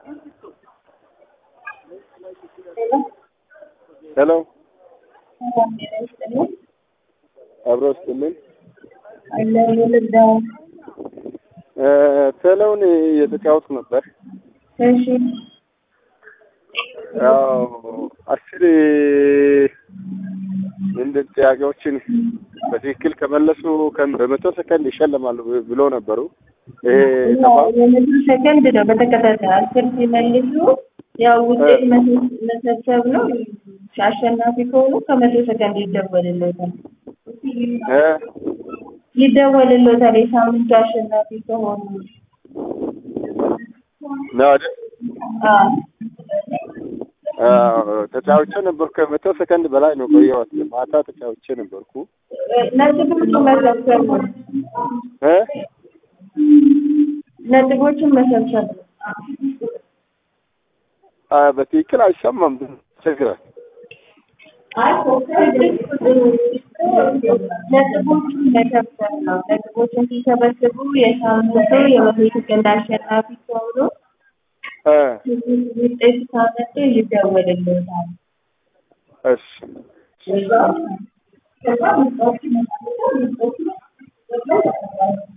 ሄሎ አብሮ ስትልን ቴሌውን እየተጫወትኩ ነበር። እሺ ያው አስር ምንድን ጥያቄዎችን በትክክል ከመለሱ ከን- በመቶ ሰከንድ ይሸለማሉ ብሎ ነበሩ። ይሄ ጠፋ። የመቶ ሰከንድ ነው በተከታታይ አስር ሲመልሱ ያው ውጤት መሰ- መሰብሰብ ነው። አሸናፊ ከሆኑ ከመቶ ሰከንድ ይደወልሎታል እ ይደወልሎታል የሳምንቱ አሸናፊ ከሆኑ ነው አይደል? አዎ አዎ፣ ተጫውቼ ነበርኩ። ከመቶ ሰከንድ በላይ ነው ቆየሁት። ማታ ተጫውቼ ነበርኩ። ነጥቦቹን መሰብሰብ ነው። እ ነጥቦቹን መሰብሰብ ነው። አ በትክክል አይሰማም። ችግር አይ ነጥቦቹን መሰብሰብ ነው። ነጥቦቹን ሲሰበስቡ የሳምንቱ የመቶ ሰከንድ አሸናፊ ከሆኑ እ ውጤት ካመጡ ይደወልሎታል። እሺ ከዛ